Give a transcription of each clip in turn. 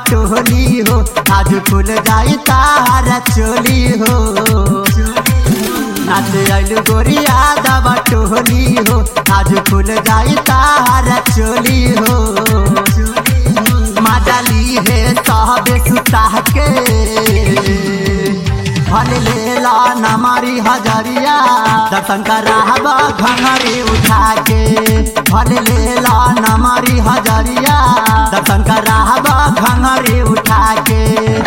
टोली हो आज खुल जाई तारा चोली हो नाच आइलू गोरिया दबा टोली हो आज खुल जाई तारा चोली हो माडली है साहबे सुता के फल लेला नमारी हजरिया दर्शन कराहबा घंगरी उठा के फल लेला नमारी हजरिया दर्शन कराहबा घंगरी उठा के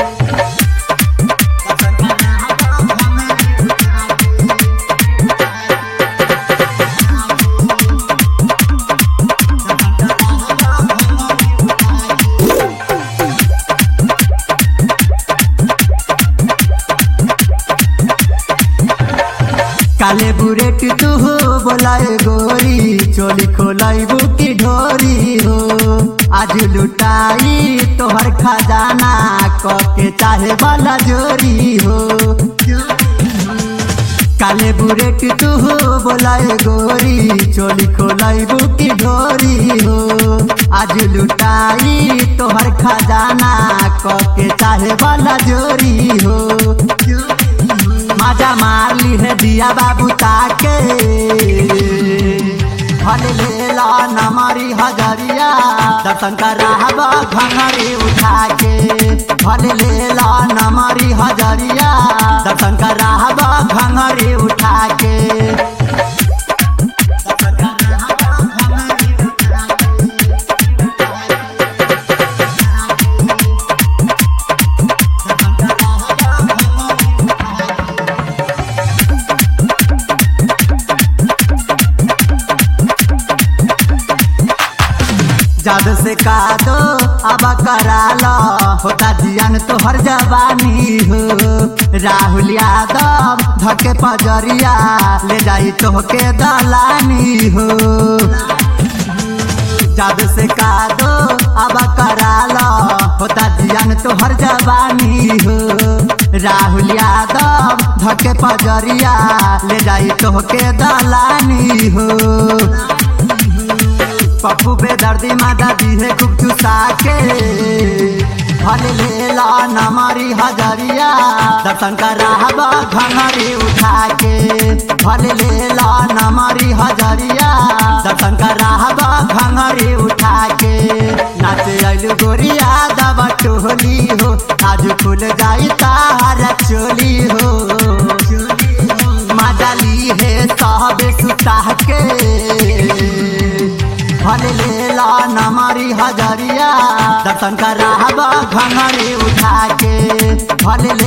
काले बुरेट तू हो बोलाए गोरी चोली खोलाई बुकी ढोरी हो आज लुटाई तोहर खजाना कके चाहे वाला जोरी हो काले बुरेट तू हो बोलाए गोरी चोली खोलाई बुकी ढोरी हो आज लुटाई तोहर खजाना कके चाहे वाला जोरी हो मजा मार ली है दिया बाबू ताके फल लेला नमारी हजरिया दर्शन कराहबा घंगरी उठा के फल लेला नमारी हजरिया दर्शन कराहबा घंगरी उठा के जब से का दो अब करा लो होता जियान तो हर जवानी हो राहुल यादव धके पजरिया ले जाई तो के दलानी हो जब से का दो अब करा लो होता जियान तो हर जवानी हो राहुल यादव धके पजरिया ले जाई तो के दलानी हो पप्पू पे दर्दी मादा दी है खूब चुसा के फल लेला नमारी हजरिया दर्शन कराहबा घंगरी उठा के फल लेला नमारी हजरिया दर्शन कराहबा घंगरी उठा के नाच आइलू गोरिया दबा टोली हो आज खुल जाई तारा चोली हो माडली है साहबे सुता के फल लेला नमारी हजरिया दर्शन कराहबा घंगरी उठा के फल